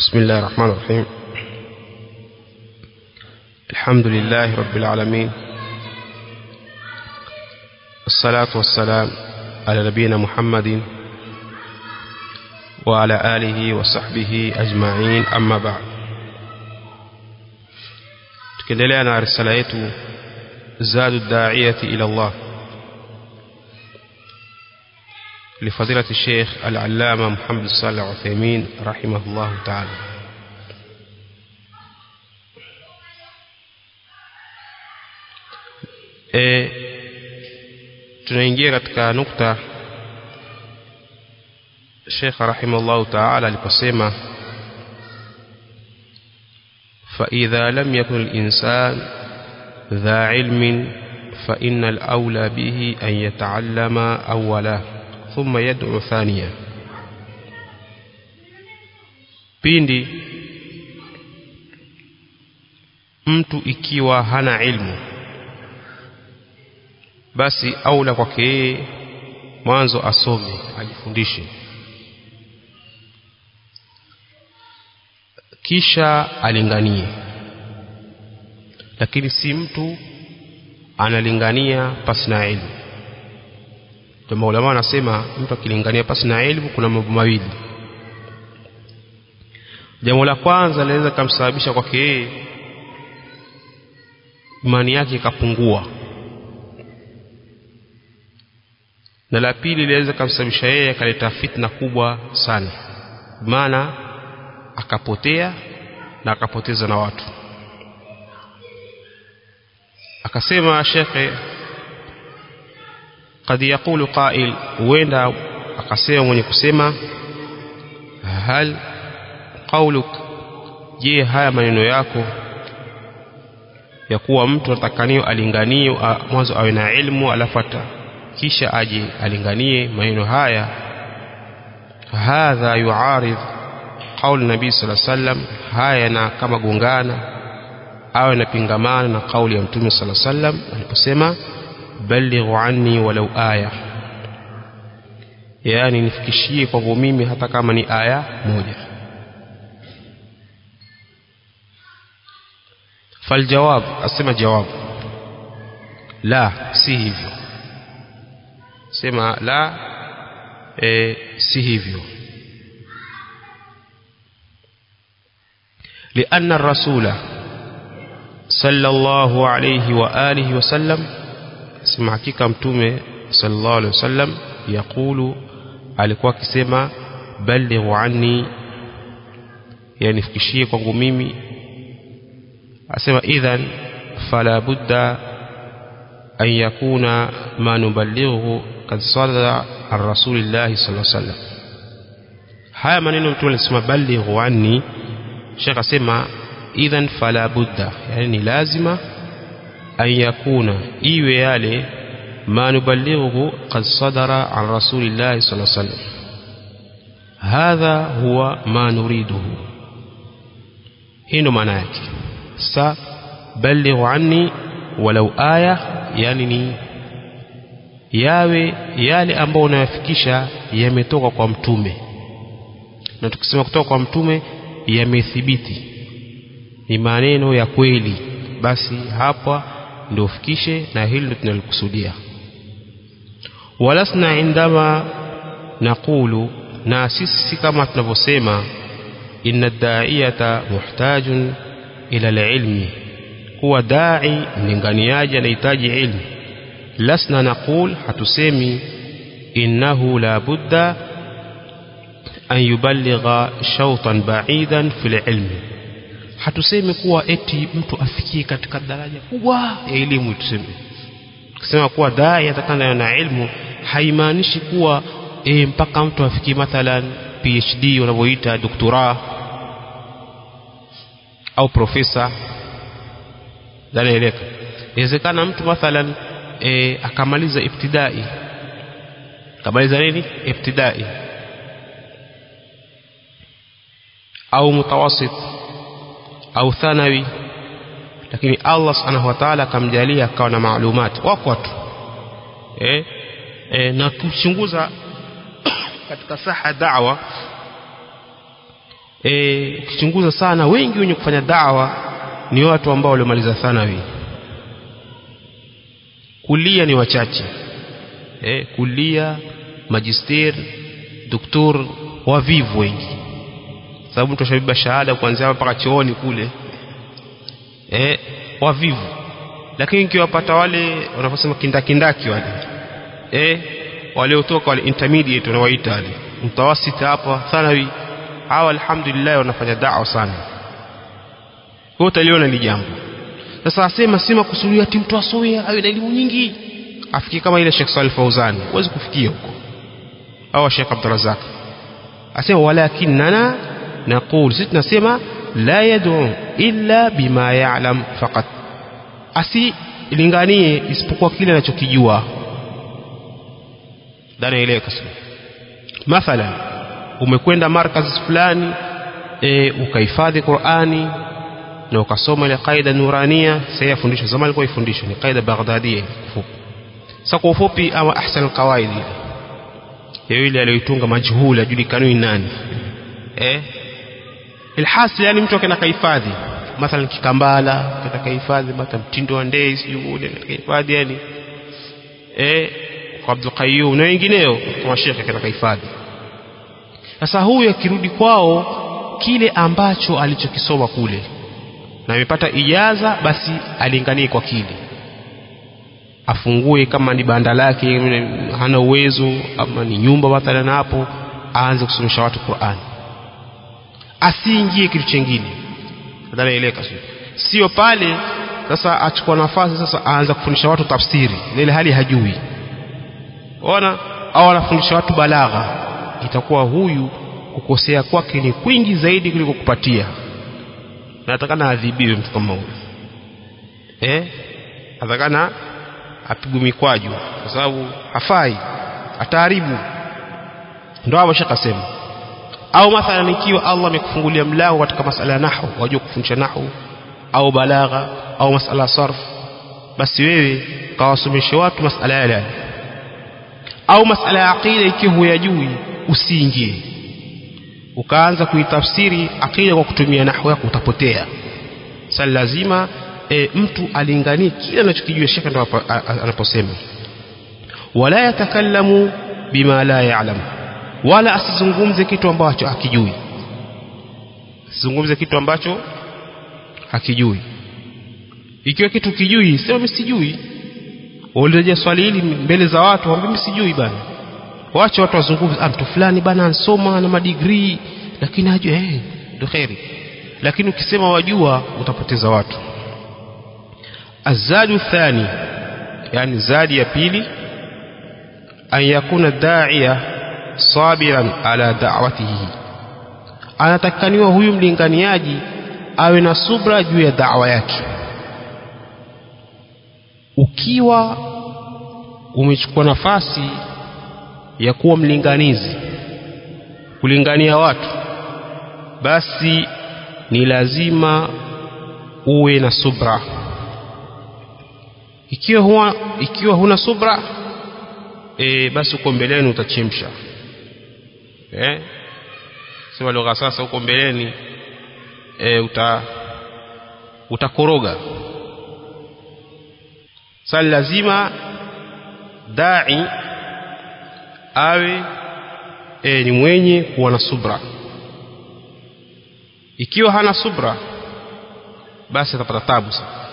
بسم الله الرحمن الرحيم الحمد لله رب العالمين الصلاة والسلام على نبينا محمد وعلى آله وصحبه أجمعين أما بعد tukiendelea na risala yetu zadu daiyati ila Allah لفضيلة الشيخ العلامة محمد صالح عثيمين رحمه الله تعالى e, tunaingia katika nukta Sheikh rahimahullah ta'ala aliposema فإذا لم يكن الإنسان ذا علم فإن الأولى به أن يتعلم أولا ثم يدعو ثانيا pindi mtu ikiwa hana ilmu basi aula kwake yeye mwanzo asome ajifundishe kisha alinganie lakini si mtu analingania pasi na elimu ndio maulama wanasema mtu akilingania pasi na elimu kuna mambo mawili jambo la kwanza linaweza kumsababisha kwake yeye imani yake ikapungua na la pili linaweza kumsababisha yeye akaleta fitna kubwa sana maana akapotea na akapoteza na watu akasema shekhe قد يقول قائل huenda akasema mwenye kusema hal qauluk je haya maneno yako ya kuwa mtu atakaniyo alinganie mwanzo awe na ilmu alafu kisha aje alinganie maneno haya hadha yuaridh qaul nabii sallallahu alaihi wasallam haya na kama gongana au yanapingamana na kauli ya mtume sallallahu alaihi wasallam aliposema balighu anni walau aya yani nifikishie kwangu mimi hata kama ni aya moja faljawab asema jawab la si hivyo sema la e, si hivyo لأن الرسول صلى الله عليه وآله وسلم sema hakika mtume sallallahu alaihi wasallam yakulu alikuwa akisema balighu anni yani fikishie kwangu mimi asema idhan fala budda an yakuna ma nuballighu kad sadara an rasulillahi sallallahu alaihi wasallam haya maneno mtume alisema balighu anni shekh asema idhan fala budda yani ni lazima an yakuna iwe yale ma nuballighu qad sadara an rasulillahi sallallahu alaihi wasallam hadha huwa ma nuriduhu hii ndo maana yake sa ballighu anni walau aya yani ni yawe yale ambayo unayafikisha yametoka kwa mtume na tukisema kutoka kwa mtume yamethibiti ni maneno ya kweli basi hapa ndio ufikishe na hili ndio tunalikusudia walasna indama naqulu na sisi kama tunavyosema inna daiyata muhtajun ila alilmi kuwa dai mlinganiaji anahitaji ilmu lasna naqul hatusemi innahu la budda an yuballigha shawtan ba'idan fil ilmi hatusemi kuwa eti mtu afikie katika daraja kubwa ya elimu tuseme kusema kuwa dai atakana na ilmu haimaanishi kuwa e, mpaka mtu afikie mathalan PhD wanavyoita doktora au profesa danaeleka inawezekana mtu mathalan e, akamaliza ibtidai akamaliza nini ibtidai au mutawasit au thanawi lakini Allah subhanahu wa ta'ala akamjalia akawa na maalumati wako watu eh, eh na kuchunguza katika saha da'wa e, ukichunguza sana wengi wenye kufanya dawa ni watu ambao waliomaliza thanawi kulia ni wachache e, kulia magister doktor wavivu wengi sababu mtu ashabeba shahada kuanzia mpaka chooni kule e, wavivu lakini ukiwapata wale wanaposema kindakindaki wale e, waliotoka wale intermediate wanawaita wale mtawasita hapa thanawi hawa alhamdulillah wanafanya da'wa sana kwa utaliona ni jambo sasa asema si makusudio ati mtu asome awe na elimu nyingi afikie kama ile Sheikh Salih Fauzani huwezi kufikia huko au Sheikh Abdurrazak asema walakinana naqul sisi tunasema la yad'u illa bima ya'lam faqat asilinganie isipokuwa kile anachokijua ndani ile kasema mathalan umekwenda markazi fulani e, ukahifadhi Qur'ani na ukasoma ile qaida nurania sasa yafundishwa zamani ilikuwa ifundishwa ni qaida baghdadiya fupi sasa kwa ufupi ama ahsan alqawaid ile ile aliyoitunga majhul ajulikani nani eh ilhasil yani mtu akaenda kahifadhi mathalan kikambala kaenda kahifadhi mathalan mtindo wa ndei sijui ule kahifadhi yani eh kwa Abdul Qayyum na wengineo kama shekhe kaenda kahifadhi sasa huyu akirudi kwao kile ambacho alichokisoma kule na amepata ijaza basi alinganie kwa kile afungue kama ni banda lake hana uwezo ama ni nyumba mathalan hapo aanze kusomesha watu Qur'an asiingie kitu chengine nadhanieleka sio pale sasa achukua nafasi sasa aanza kufundisha watu tafsiri ile hali hajui ona au anafundisha watu balagha itakuwa huyu kukosea kwake ni kwingi zaidi kuliko kupatia na atakana adhibiwe mtu kama huyo eh atakana apigwe mikwaju kwa sababu hafai ataharibu ndio hapo shaka sema au mathalan ikiwa Allah amekufungulia mlango katika masala ya nahwu wajua kufundisha nahwu au balagha au masala sarf basi wewe kawasomeshe watu masala yale au masala ya aqida ikiwa huyajui usiingie ukaanza kuitafsiri aqida kwa kutumia nahwu yako utapotea sasa lazima e, mtu alinganie kile anachokijua shekhe ndo anaposema wala yatakallamu bima la ya'lam wala asizungumze kitu ambacho hakijui asizungumze kitu ambacho hakijui ikiwa kitu kijui sema mimi sijui ulireje swali hili mbele za watu waambie mimi sijui bana waache watu wazungumze ah mtu fulani bana ansoma na madigrii lakini hajui eh ndio khairi lakini ukisema wajua utapoteza watu azadu thani yani zadi ya pili an yakuna da'iya sabiran ala da'watihi anatakaniwa huyu mlinganiaji awe na subra juu ya da'wa yake ukiwa umechukua nafasi ya kuwa mlinganizi kulingania watu basi ni lazima uwe na subra ikiwa huwa, ikiwa huna subra e, basi uko mbeleni utachemsha eh sema lugha sasa uko mbeleni e, uta utakoroga sasa lazima dai awe e, ni mwenye kuwa na subra ikiwa hana subra basi atapata tabu sana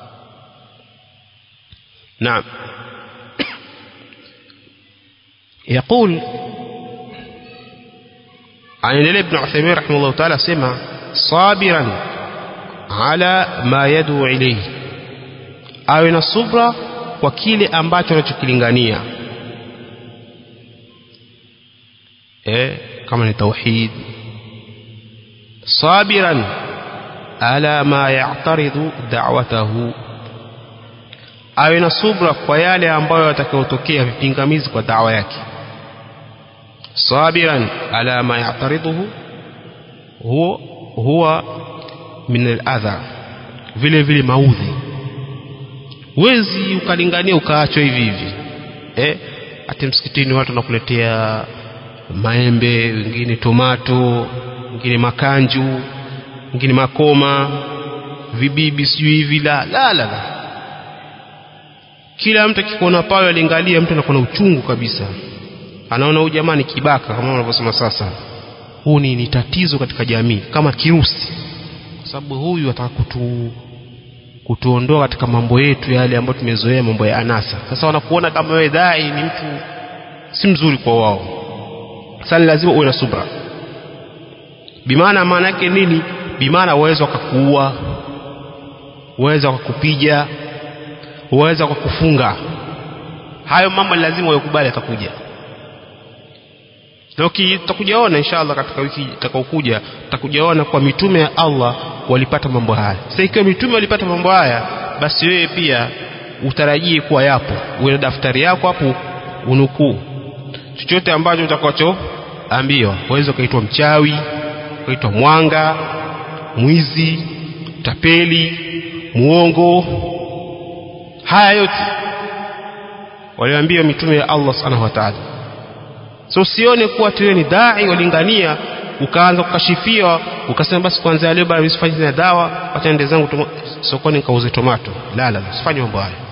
نعم يقول عن النبي بن عثيمين رحمه الله تعالى سمع صابرا على ما يدعو إليه awe na subra kwa kile ambacho anachokilingania eh kama ni tauhid sabiran ala ma ya'taridu da'watahu awe na subra kwa yale ambayo yatakayotokea vipingamizi kwa dawa yake sabiran ala ma ya'tariduhu huwa huwa min al-adha vile vile maudhi wezi ukalingania ukaachwa hivi hivi eh hata msikitini watu wanakuletea maembe wengine tomato wengine makanju wengine makoma vibibi sijui hivi la la la la kila mtu akikuona pale aliangalia mtu anakuwa na uchungu kabisa anaona huyu jamaa ni kibaka kama wanavyosema sasa huu ni, ni tatizo katika jamii kama kirusi kwa sababu huyu ataka kutu kutuondoa katika mambo yetu yale ambayo tumezoea mambo ya anasa sasa wanakuona kama wewe dai ni mtu si mzuri kwa wao sasa lazima uwe na subra bimaana maana yake nini bimaana waweza wakakuua waweza wakakupiga waweza wakakufunga hayo mambo lazima uyakubali atakuja na tutakujaona inshallah katika wiki itakayokuja tutakujaona kwa mitume ya Allah walipata mambo haya sasa ikiwa mitume walipata mambo haya basi wewe pia utarajie kuwa yapo uwe na daftari yako hapo unukuu chochote ambacho utakachoambiwa waweza ukaitwa mchawi ukaitwa mwanga mwizi tapeli muongo haya yote waliambiwa mitume ya Allah subhanahu wa ta'ala so usione kuwa tuwe ni dai walingania ukaanza kukashifiwa ukasema basi kuanzia leo bado usifanye na dawa acha nende zangu sokoni nikauze tomato la la usifanye mambo hayo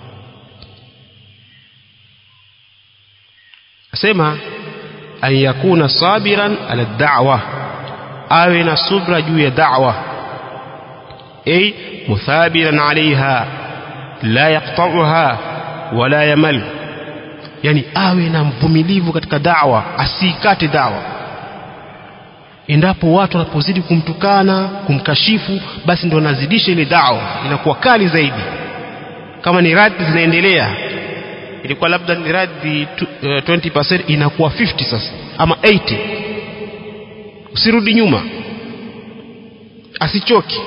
asema an yakuna sabiran ala da'wa awe na subra juu ya da'wa ay muthabiran alaiha la yaqta'uha wala yamal yani awe na mvumilivu katika dawa asiikate dawa endapo watu wanapozidi kumtukana kumkashifu basi ndo anazidisha ile dawa inakuwa kali zaidi kama ni radhi zinaendelea ilikuwa labda ni radhi 20% inakuwa 50 sasa ama 80 usirudi nyuma asichoki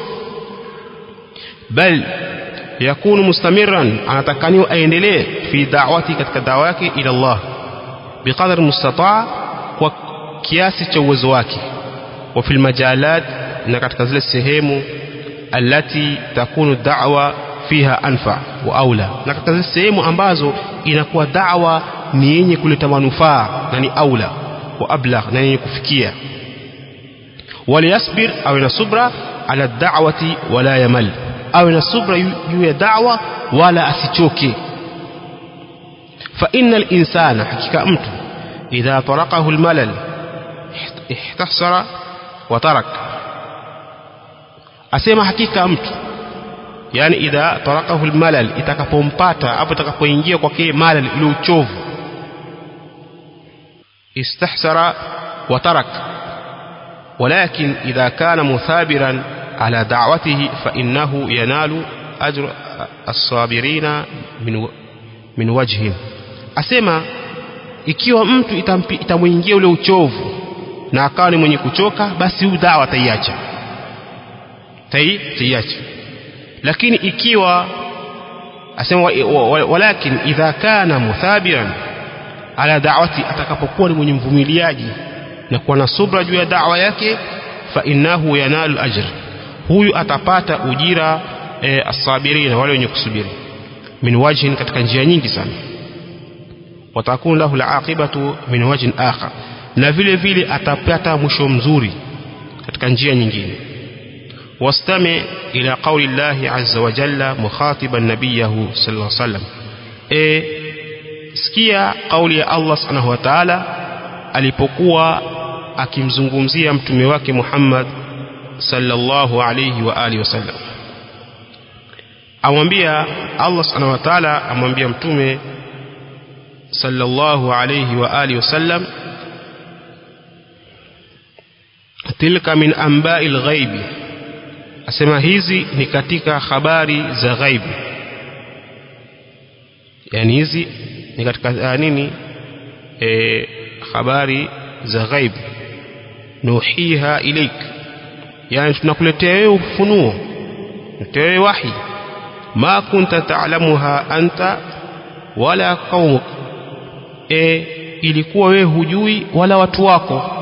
bal yakunu mustamiran anatakaniwa aendelee fi da'wati katika dawa yake ila Allah biqadar mustataa kwa kiasi cha uwezo wake wa fil majalat na katika zile sehemu alati takunu da'wa fiha anfa wa aula na katika zile sehemu ambazo inakuwa da'wa ni yenye kuleta manufaa na ni aula wa ablagh na yenye kufikia waliyasbir awe na subra ala da'wati wala yamal awe na subra juu ya da'wa wala asichoke fa innal insana hakika mtu idha tarakahu almalal ihtasara wa tarak asema hakika mtu yani idha tarakahu almalal itakapompata hapo itakapoingia kwake malal ile uchovu istahsara wa tarak ولكن إذا كان مثابرا على دعوته فإنه ينال أجر الصابرين من من وجه asema ikiwa mtu itamwingia ule uchovu na akawa ni mwenye kuchoka basi huyu dawa ataiacha taiacha lakini ikiwa asema walakin idha kana muthabiran ala da'wati atakapokuwa ni mwenye mvumiliaji na kuwa na subra juu ya da'wa yake fa innahu yanalu ajr huyu atapata ujira e, asabirina wale wenye kusubiri min wajhin katika njia nyingi sana watakun lahu alaqibatu min wajhin akhar na vile vile atapata mwisho mzuri katika njia nyingine wastami ila qawli llahi azza wa jalla mukhatiban nabiyahu sallallahu alaihi wasallam e sikia kauli ya Allah subhanahu wa ta'ala alipokuwa akimzungumzia mtume wake Muhammad sallallahu alayhi wa alihi wasallam amwambia Allah subhanahu wa ta'ala amwambia mtume sallallahu alayhi wa alihi wasallam tilka min amba'il ghaibi asema hizi ni katika habari za ghaibu yani hizi ni katika uh, nini e, habari za ghaib nuhiha ilaik yani tunakuletea wewe ufunuo tunakuletea wewe wahi ma kunta ta'lamuha anta wala qaumuk e, ilikuwa wewe hujui wala watu wako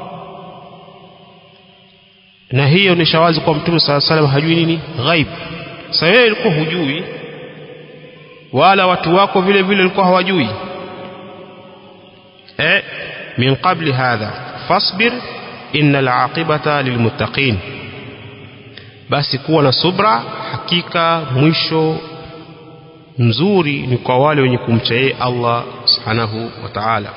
na hiyo ni shawazi kwa mtume sala salam hajui nini ghaib sasa wewe ulikuwa hujui wala watu wako vile vile walikuwa hawajui eh min qabli hadha fasbir innal aqibata lilmuttaqin basi kuwa na subra hakika mwisho mzuri ni kwa wale wenye kumcha yeye Allah subhanahu wa ta'ala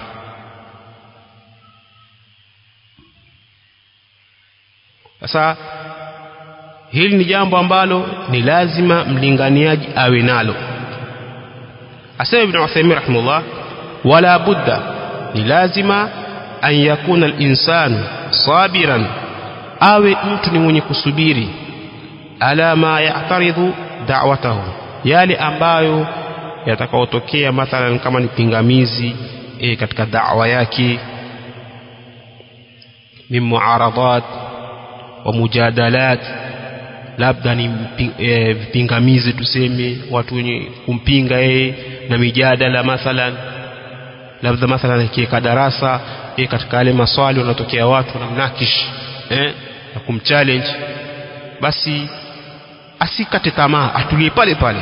sasa hili ni jambo ambalo ni lazima mlinganiaji awe nalo asema ibn Uthaymeen rahimahullah wala budda ni lazima an yakuna al-insanu sabiran awe mtu ni mwenye kusubiri ala ma ya'taridhu da'watahu yale ambayo yatakaotokea mathalan kama ni pingamizi e, katika da'wa yake min muaradat wa mujadalat labda ni e, vipingamizi tuseme watu wenye kumpinga yeye na mijadala mathalan labda mathalan akiweka darasa e, katika yale maswali wanatokea watu na mnakish eh, na kumchallenge basi asikate tamaa atulie pale pale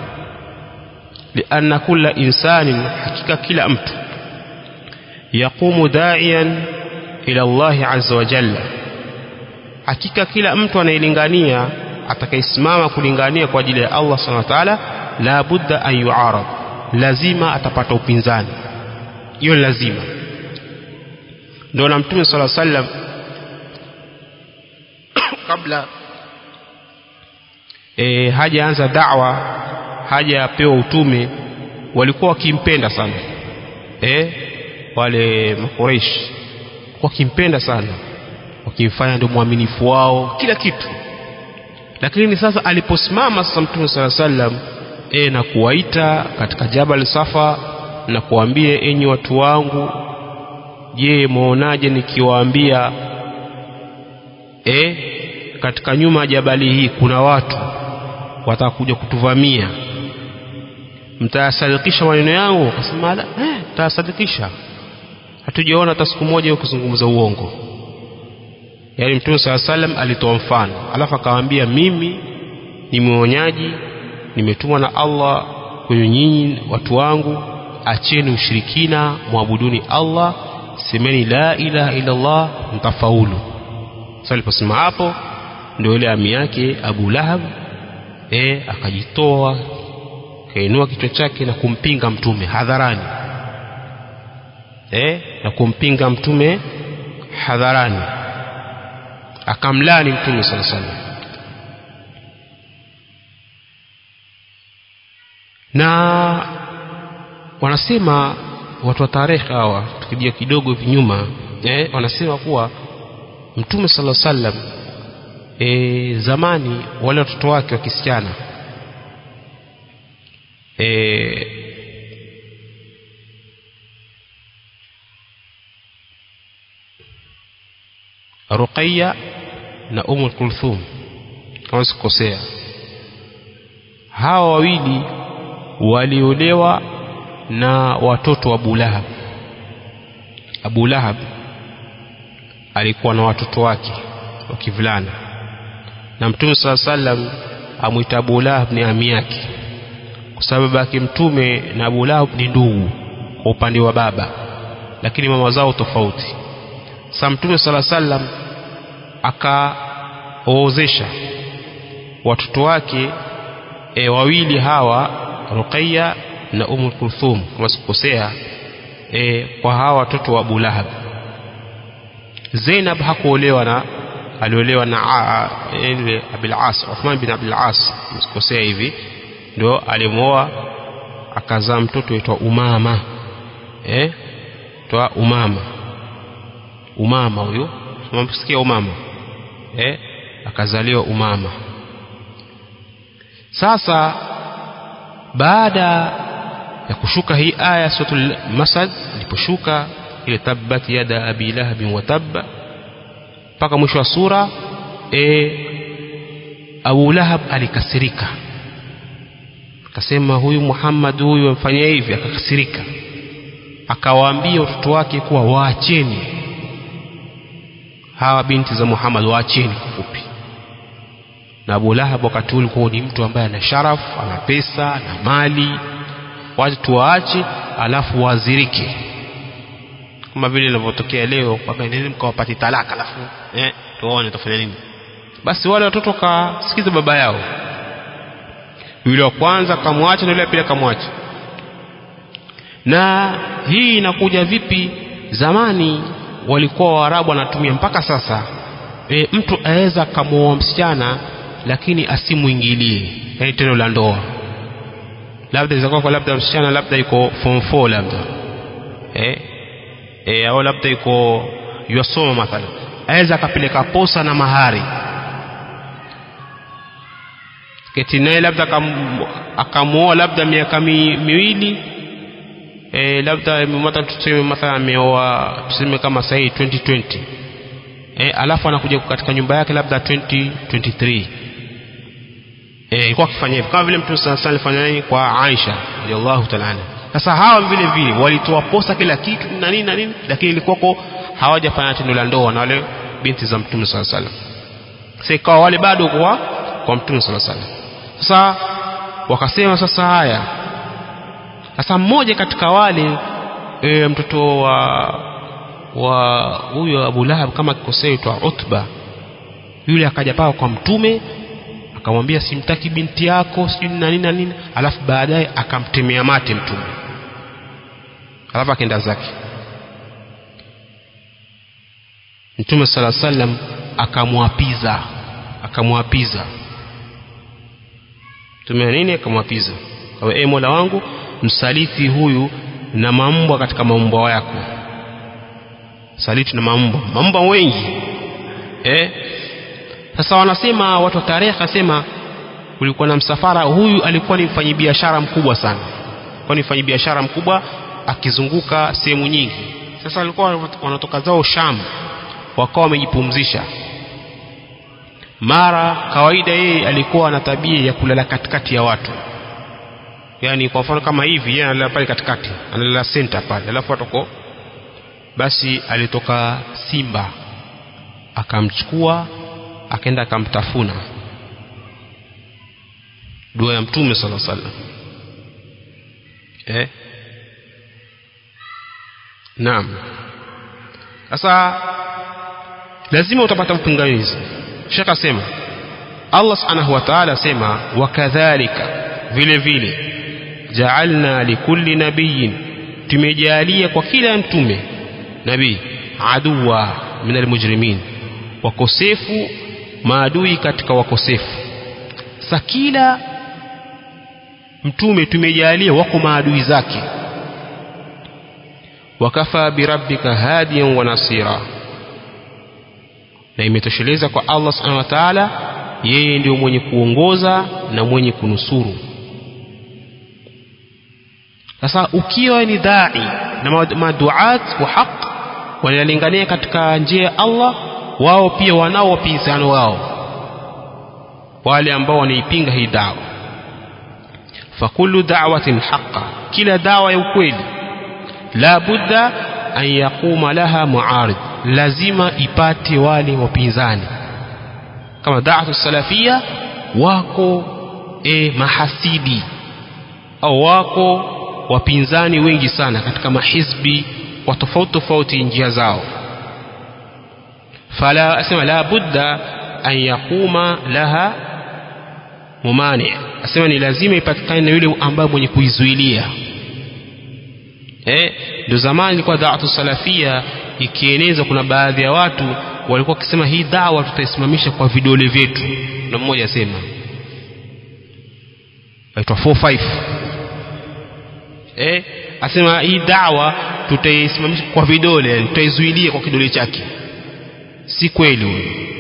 lianna kulla insanin hakika kila mtu yaqumu da'iyan ila Allah azza wa jalla hakika kila mtu anayelingania atakayesimama kulingania kwa ajili ya Allah subhanahu wa ta'ala la budda an yu'arad lazima atapata upinzani hiyo lazima ndio na mtume sallallahu alaihi wasallam kabla e, hajaanza da'wa hajapewa utume walikuwa wakimpenda sana e, wale makureish wakimpenda sana wakimfanya ndio mwaminifu wao kila kitu lakini sasa aliposimama sasa mtume sala sallam e, na kuwaita katika jabal safa na kuambia enyi watu wangu je mwaonaje nikiwaambia e, katika nyuma ya jabali hii kuna watu watakuja kutuvamia mtayasadikisha maneno yangu akasema la eh, mtayasadikisha hatujaona hata siku moja kuzungumza uongo yaani mtume saa salam alitoa mfano alafu akawaambia mimi ni mwonyaji nimetumwa na allah kwenye nyinyi watu wangu acheni ushirikina mwabuduni allah semeni la ilaha illa allah mtafaulu sasa aliposema hapo ndio ile ami yake abu lahab e, akajitoa kainua kichwa chake na kumpinga mtume hadharani e, na kumpinga mtume hadharani akamlani mtume sala salam na wanasema watu wa tarehe hawa tukijia kidogo hivi nyuma eh, wanasema kuwa mtume sala sallam e, zamani wale watoto wake wa kisichana e, Ruqayya na Umm Kulthum kama sikosea hawa wawili waliolewa na watoto wa Abu Lahab Abu Lahab alikuwa na watoto wake wa kivulana na Mtume saa sallam amwita Abu Lahab ni ami yake kwa sababu yake Mtume na Abu Lahab ni ndugu kwa upande wa baba lakini mama zao tofauti sa Mtume sala sallam akaozesha watoto wake e, wawili hawa Ruqayya na Umm Kulthum kama sikosea e, kwa hawa watoto wa Abu Lahab Zainab hakuolewa na aliolewa na ile Abil As Uthman bin Abil As msikosea hivi ndio alimwoa akazaa mtoto aitwa Umama eh toa Umama Umama huyo msikia Umama eh akazaliwa Umama sasa baada ya kushuka hii aya suratul Masad iliposhuka ile tabbat yada abi lahab wa tabba mpaka mwisho wa sura e, Abu Lahab alikasirika akasema huyu Muhammad huyu amfanyia hivi akakasirika akawaambia watoto wake kuwa waacheni hawa binti za Muhammad waacheni kufupi na Abu Lahab wakati ule ulikuwa ni mtu ambaye ana sharafu ana pesa ana mali watu waache alafu wazirike kama vile inavyotokea leo kwamba nini mkawapati talaka alafu eh tuone tufanya nini basi wale watoto kasikiza baba yao yule wa kwanza kamwacha na yule wa pili akamwacha na hii inakuja vipi zamani walikuwa waarabu wanatumia mpaka sasa e, mtu aweza akamwoa msichana lakini asimwingilie yani tendo la ndoa labda izakuwa kwa labda msichana labda yuko form 4 labda eh e, au labda yuko yasoma mathalan aweza akapeleka posa na mahari keti naye labda akamwoa labda miaka mi, miwili e, labda mata tuseme mathalan ameoa tuseme kama sahii 2020 e, alafu anakuja katika nyumba yake labda 2023 eh ilikuwa akifanya hivyo kama vile mtume sallallahu alayhi wasallam alifanya kwa Aisha radhiallahu ta'ala anha sasa hawa vile vile walitoa posa kila kitu na nini na nini lakini ilikuwa hawajafanya tendo la ndoa na wale binti za mtume sallallahu alayhi wasallam sasa ikawa wale bado kwa kwa mtume sallallahu alayhi wasallam sasa wakasema sasa haya sasa mmoja katika wale e, mtoto wa wa huyo Abu Lahab kama kikosea itwa Utba yule akaja paka kwa mtume akamwambia simtaki binti yako sijui na nini na nini alafu baadaye akamtemea mate mtume alafu akaenda zake mtume sala sallam akamwapiza akamwapiza mtume nini akamwapiza kwa e mola wangu msaliti huyu na mambwa katika maumbwa yako saliti na mambwa mambwa wengi eh sasa wanasema watu wa tarehe asema kulikuwa na msafara huyu alikuwa ni mfanyabiashara mkubwa sana kwa ni mfanyabiashara mkubwa akizunguka sehemu nyingi sasa walikuwa wanatoka zao Sham wakawa wamejipumzisha mara kawaida yeye alikuwa na tabia ya kulala katikati ya watu yani kwa mfano kama hivi yeye analala pale katikati analala center pale alafu atoko basi alitoka simba akamchukua akaenda akamtafuna dua ya mtume sala sallam eh naam sasa lazima utapata mpingamizi shaka sema Allah subhanahu wa ta'ala sema wakadhalika vile vile ja'alna likulli nabiyyin tumejalia kwa kila mtume nabii aduwa minal mujrimin wakosefu maadui katika wakosefu sa kila mtume tumejalia wako maadui zake wakafa birabbika hadiyan wa nasira na imetosheleza kwa Allah subhanahu wa ta'ala yeye ndio mwenye kuongoza na mwenye kunusuru sasa ukiwa ni dai na maduat wa haq wanalingania katika njia ya Allah wao pia wanao wapinzani wao wale ambao wanaipinga hii dawa fakullu da'watin haqqa kila dawa ya ukweli la budda an yaquma laha muarid lazima ipate wale wapinzani kama da'watu salafia wako e, mahasidi au wako wapinzani wengi sana katika mahizbi wa tofauti tofauti njia zao fala asema la budda an yaquma laha mumani asema ni lazima ipatikane na yule ambaye mwenye kuizuilia eh ndio zamani ilikuwa da'watu salafia ikieneza kuna baadhi ya watu walikuwa wakisema hii dawa tutaisimamisha kwa vidole vyetu na mmoja asema aitwa 45 eh asema hii dawa tutaisimamisha kwa vidole tutaizuilia kwa kidole chake si kweli huyo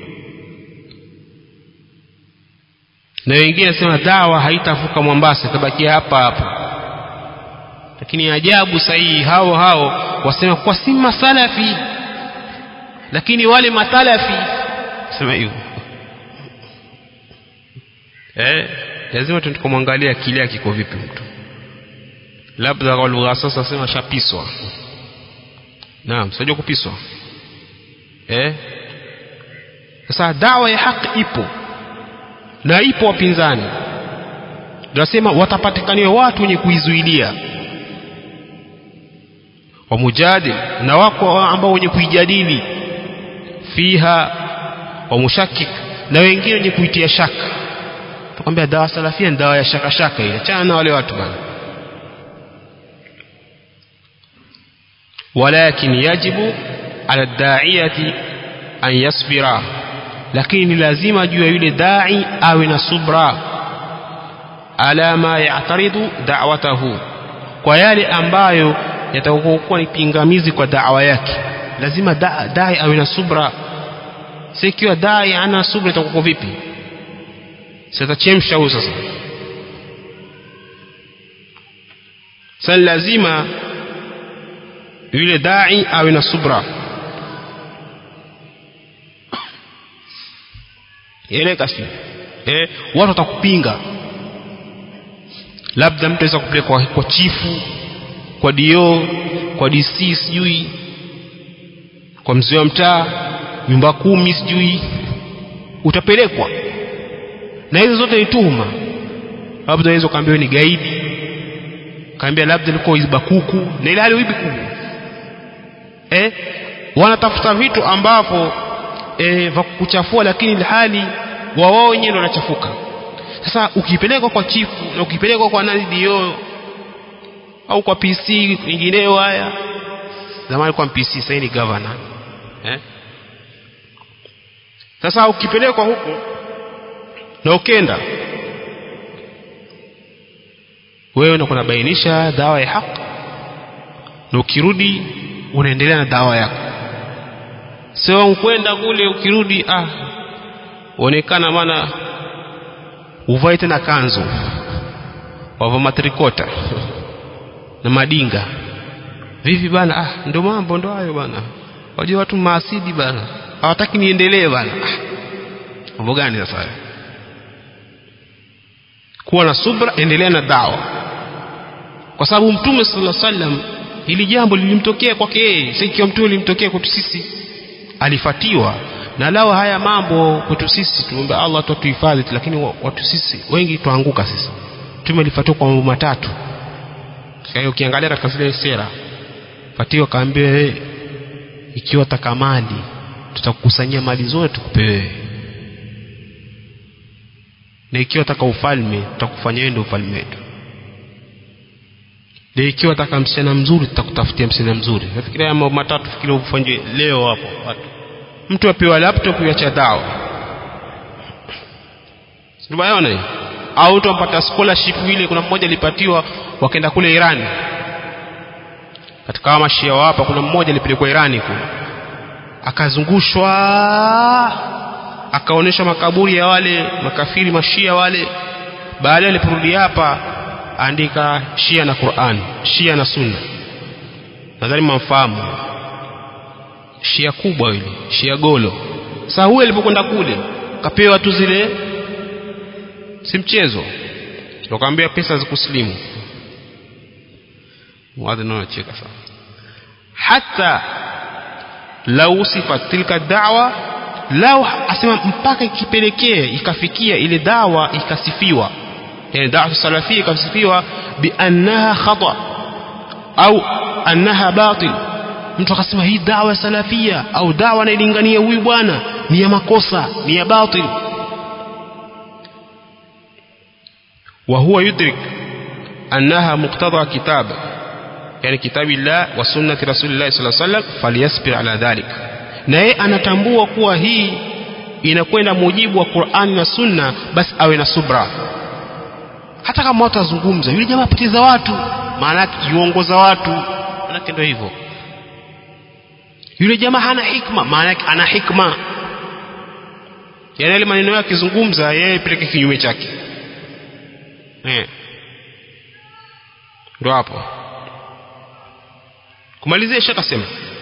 na wengine nasema dawa haitavuka Mombasa itabakia hapa hapa lakini ajabu sahihi hao hao wasema kwa si masalafi lakini wale matalafi sema hivyo eh lazima tukamwangalia akili yake iko vipi mtu labda kwa lugha sasa sema shapiswa naam sio kupiswa eh sasa dawa ya haki ipo na ipo wapinzani tunasema watapatikaniwa watu wenye kuizuilia wa mujadil na wako ambao wenye kuijadili fiha wa mushakik na wengine wenye kuitia shaka tukwambia dawa salafia ni dawa ya shaka shaka ile achana na wale watu bana ولكن يجب على الداعية أن يصبر lakini lazima juu ya yule dai awe na subra ala ma ya'taridu da'watahu kwa yale ambayo yatakuwa ni pingamizi kwa da'wa yake lazima da, dai awe na subra si ikiwa dai ana subra itakuwa vipi sitachemsha huyo sasa sasa lazima yule dai awe na subra eleka si eh, watu watakupinga labda mtu aweza kupeleka kwa, kwa chifu kwa dio kwa dc sijui kwa mzee wa mtaa nyumba kumi sijui utapelekwa na hizo zote ni tuhuma labda unaweza ukaambiwa ni gaidi kaambia labda ilikuwa iba kuku na ile hali uibi kuku eh wanatafuta vitu ambavyo eh vya kuchafua lakini hali wao wenyewe ndio wanachafuka sasa ukipelekwa kwa chifu na ukipelekwa kwa nani dio au kwa PC nyingineo haya zamani kwa PC sasa ni governor eh sasa ukipelekwa huko na ukenda wewe ndio kunabainisha dawa ya haki na ukirudi unaendelea na dawa yako sio ukwenda kule ukirudi ah uonekana maana uvae tena kanzu wava matrikota na madinga vipi bana ah ndo mambo ndo hayo bana wajua watu maasidi bana hawataki niendelee bana ah mambo gani sasa kuwa na subra endelea na dawa kwa sababu mtume sallallahu alaihi wasallam hili jambo lilimtokea kwake yeye si ikiwa mtume lilimtokea kwetu sisi alifatiwa na lao haya mambo kwetu sisi tuombe Allah tutuhifadhi lakini watu sisi wengi tuanguka sisi mtume alifatiwa kwa mambo matatu kwa hiyo ukiangalia katika zile sera fatiwa kaambiwa wewe ikiwa taka mali tutakukusanyia mali zote tukupe wewe na ikiwa taka ufalme tutakufanyia wewe ndio ufalme wetu na ikiwa taka msichana mzuri tutakutafutia msichana mzuri nafikiria mambo matatu fikiria ufanye leo hapo watu mtu apewa laptop ya chadao tumeona hii au mtu ampata scholarship ile kuna mmoja alipatiwa wakaenda kule Irani katika hawa mashia wa hapa kuna mmoja alipelekwa Irani kule akazungushwa akaonyesha makaburi ya wale makafiri mashia wale baadaye aliporudi hapa andika shia na Qur'an shia na sunna nadhani mnafahamu shia kubwa ile shia golo sasa huyo alipokwenda kule kapewa tu zile si mchezo tukamwambia pesa za kuslimu mwadhi anacheka sana hata lau sifat tilka da'wa lau asema mpaka ikipelekea ikafikia ile dawa ikasifiwa yani dawa salafia ikasifiwa bi annaha khata au annaha batil mtu akasema hii dawa salafia au dawa anailingania huyu bwana ni ya makosa ni ya batil وهو يدرك أنها مقتضى كتاب يعني كتاب الله وسنة رسول الله صلى الله عليه وسلم فليصبر على ذلك na yeye anatambua kuwa hii inakwenda mujibu wa Qur'an na Sunna basi awe na subra hata kama watu wazungumza yule jamaa apoteza watu maana yake yuongoza watu maana ndio hivyo yule jamaa hana hikma maana yake ana hikma yani yale maneno yake akizungumza yeye peleke kinyume chake eh ndio hapo kumalizia shaka sema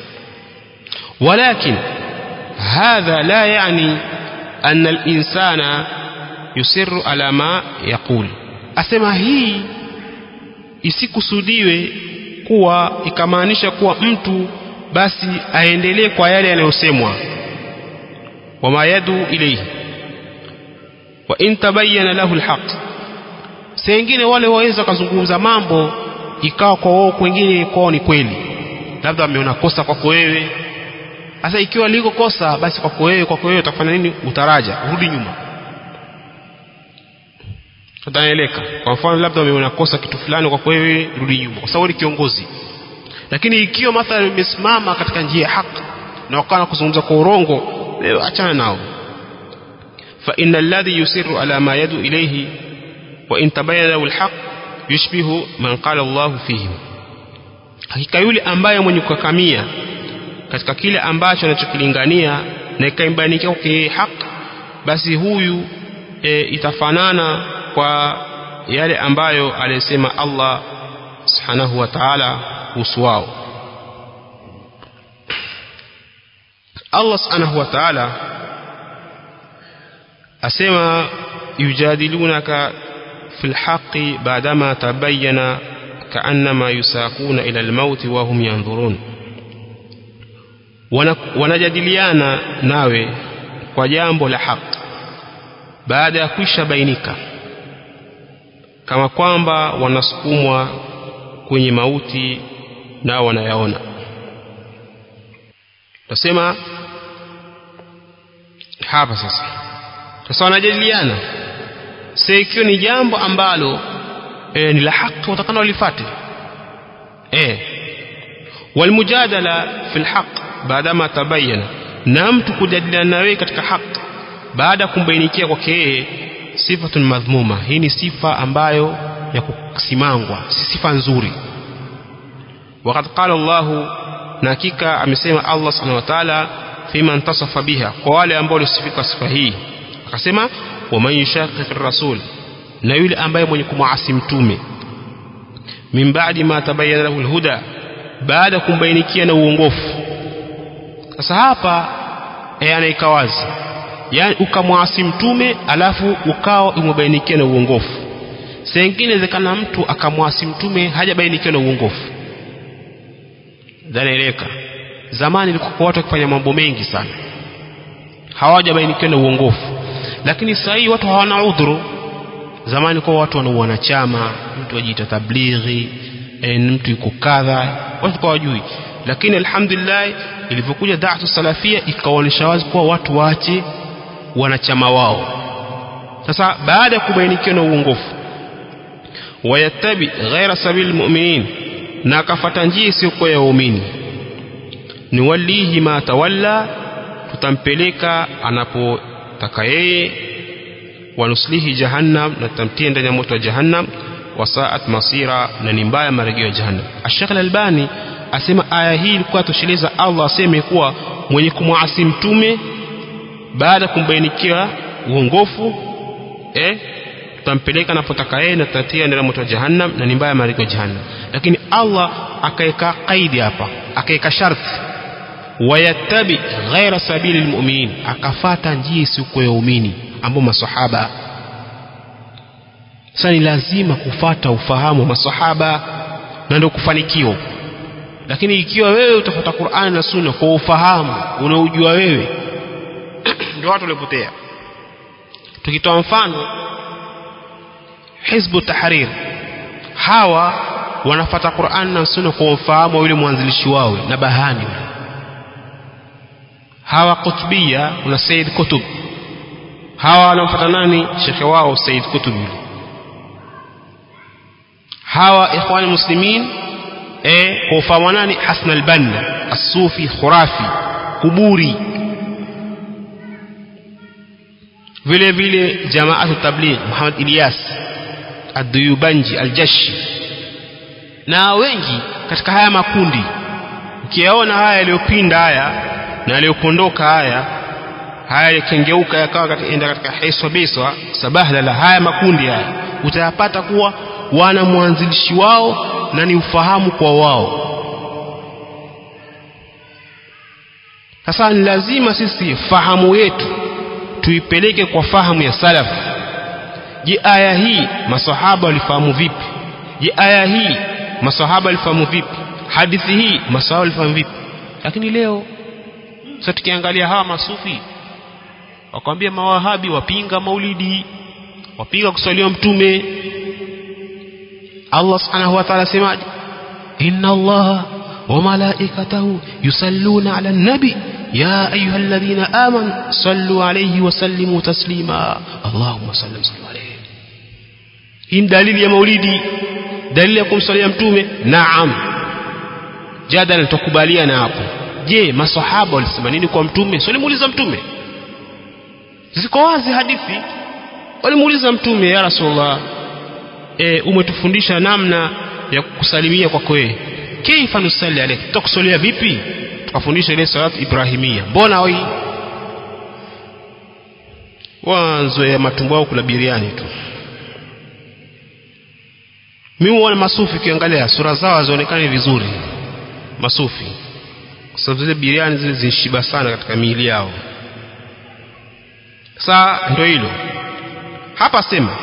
ولكن هذا لا يعني أن الإنسان يسر على ما يقول asema hii isikusudiwe kuwa ikamaanisha kuwa mtu basi aendelee kwa yale yanayosemwa wama yadu ilayhi wa in tabayyana lahu alhaq sengine wale waweza kuzungumza mambo ikawa kwa wao kwingine kwao ni kweli labda wameona kosa kwako wewe sasa ikiwa liko kosa basi kwako wewe kwako wewe utafanya nini utaraja urudi nyuma tutaeleka kwa mfano labda wameona kosa kitu fulani kwako wewe rudi nyuma kwa sababu ni kiongozi lakini ikiwa mathalan umesimama katika njia ya haki na wakawa kuzungumza kwa urongo leo achana nao fa inna alladhi yusiru ala ma yadu ilayhi wa in tabayyana lahu alhaq yushbihu man qala Allah fihi hakika yule ambaye mwenye kukakamia katika kile ambacho anachokilingania na ikaimbainikia kwake haki basi huyu e, itafanana kwa yale ambayo aliyesema Allah subhanahu wa ta'ala kuhusu wao Allah subhanahu wa ta'ala asema yujadilunaka fil haqqi ba'dama tabayyana ka'annama yusaquna ila al-maut wa hum yanzurun wanajadiliana nawe kwa jambo la haki baada ya kwisha bainika kama kwamba wanasukumwa kwenye mauti nao wanayaona tasema hapa sasa sasa wanajadiliana sasa ikiwa ni jambo ambalo e, ni la haki watakana walifate e. walmujadala fi lhaq baadama tabayana na mtu kujadiliana nawe katika haki baada ya kumbainikia kwake yeye sifatun madhmuma hii ni sifa ambayo ya kusimangwa si sifa nzuri وقد قال الله na hakika amesema Allah subhanahu wa ta'ala fima intasafa biha kwa wale ambao walisifika sifa hii akasema waman yushaqiq rasul na yule ambaye mwenye kumwasi mtume min ba'di ma tabayyana lahu alhuda baada kumbainikia na uongofu sasa hapa eh anaika wazi yani ukamwasi mtume alafu ukao umebainikia na uongofu sengine inawezekana mtu akamwasi mtume hajabainikia na uongofu dhanaeleka zamani ilikuwa watu wakifanya mambo mengi sana hawajabainikiwa na uongofu lakini sasa hii watu hawana udhuru zamani kwa watu wana wanachama mtu ajiita tablighi e, mtu yuko kadha watu kwa wajui lakini alhamdulillah ilivyokuja da'atu salafia ikaonyesha wazi kuwa watu waache wanachama wao sasa baada ya kubainikiwa na uongofu wayattabi ghaira sabili mu'minin na akafata njia isiyokuwa ya waumini niwalihi ma tawalla tutampeleka anapotaka yeye wanuslihi jahannam na tutamtia ndani ya moto wa jahannam wasaat masira na ni mbaya marejeo ya jahannam Sheikh Al-Albani asema aya hii ilikuwa tosheleza Allah aseme kuwa mwenye kumwasi mtume baada kumbainikia uongofu eh tutampeleka anapotaka yeye na tutatia ndani ya moto wa jahannam na ni mbaya marejeo ya jahannam lakini Allah akaeka kaidi hapa akaeka sharti wayattabi ghaira sabili lmuminin akafata njia isiyokuwa ya umini ambao masahaba sasa ni lazima kufata ufahamu wa masahaba na ndio kufanikiwa lakini ikiwa wewe utafuata Qur'an na Sunna kwa ufahamu unaojua wewe ndio watu walipotea tukitoa mfano Hizbu Tahrir hawa wanafata Qur'an na Sunna kwa ufahamu wa yule mwanzilishi wao na bahani hawa Qutbia na Said Kutub hawa wanamfuata nani shekhe wao Said Kutub yule hawa ikhwani muslimin eh kwa ufahamu nani Hasan al-Banna as-Sufi khurafi kuburi vile vile jamaatu tabligh Muhammad Ilyas ad-Duyubanji al-Jashi na wengi katika haya makundi ukiyaona haya yaliyopinda haya na yaliyopondoka haya haya yakengeuka yakawa katika katika hiswa biswa sabahla la haya makundi haya utayapata kuwa wana mwanzilishi wao na ni ufahamu kwa wao sasa ni lazima sisi fahamu yetu tuipeleke kwa fahamu ya salaf je aya hii masahaba walifahamu vipi je aya hii masahaba walifahamu vipi hadithi hii masahaba walifahamu vipi lakini leo sasa tukiangalia hawa masufi wakwambia mawahabi wapinga maulidi wapinga kuswaliwa mtume Allah subhanahu wa ta'ala semaje inna Allah وملائكته يصلون على النبي يا أيها الذين آمنوا صلوا عليه وسلموا تسليما اللهم صل وسلم عليه hii dalili ya maulidi dalili ya kumsalia mtume naam jadala tukubaliana hapo je masahaba walisema nini kwa mtume sio limuuliza mtume ziko wazi hadithi walimuuliza mtume ya rasulullah e, umetufundisha namna ya kusalimia kwako wewe kaifa nusalli alayka tutakusalia vipi tukafundisha ile salatu ibrahimia mbona hoi wanzo ya matumbo yao kula biriani tu mimi huona masufi ukiangalia sura zao hazionekani vizuri masufi kwa sababu zile biriani zile zinshiba sana katika miili yao saa ndio hilo hapa sema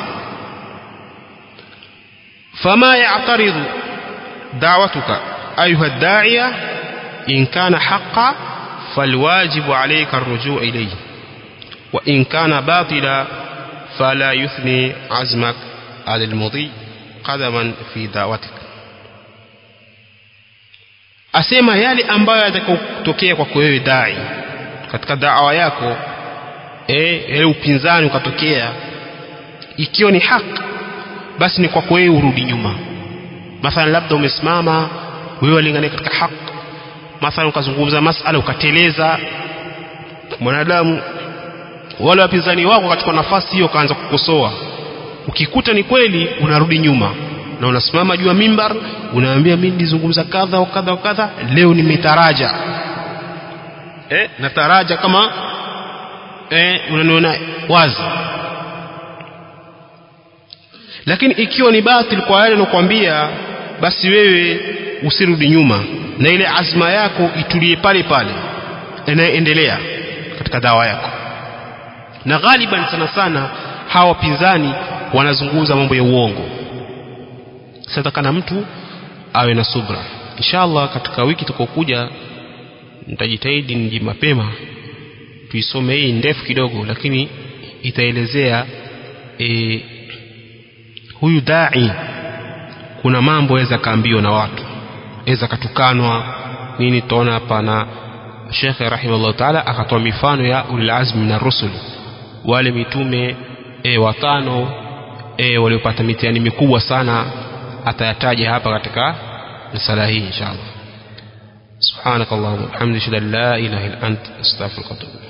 fama ya'taridu da'watuka ayuha da'iya in kana haqqan falwajibu alayka arrujuu ilayhi wa in kana batila fala yuthni azmak ala almudhi qadaman fi da'watik asema yale ambayo yatakayotokea kwako wewe dai katika da'wa yako eh ile upinzani ukatokea ikiwa ni haki basi ni kwako wewe urudi nyuma mathalan labda umesimama wewe walingania katika haki mathalan ukazungumza masala ukateleza mwanadamu wale wapinzani wako wakachukua nafasi hiyo kaanza kukosoa ukikuta ni kweli unarudi nyuma na unasimama juu ya mimbar unaambia mimi nilizungumza kadha wa kadha wa kadha leo nimetaraja eh nataraja kama eh unaniona wazi lakini ikiwa ni batil kwa yale nakwambia basi wewe usirudi nyuma na ile azma yako itulie pale pale inaendelea katika dawa yako na ghaliban sana sana hawa wapinzani wanazungumza mambo ya uongo sasa kana mtu awe na subra inshallah katika wiki tukokuja nitajitahidi niji mapema tuisome hii ndefu kidogo lakini itaelezea e, huyu dai kuna mambo aweza kaambiwa na watu aweza katukanwa nini tutaona hapa na shekhe rahimahullah taala akatoa mifano ya ulilazmi na rusul wale mitume e, watano e, waliopata mitihani mikubwa sana atayataja hapa katika risala hii inshallah subhanakallahumma wa bihamdika la ilaha illa anta astaghfiruka wa atubu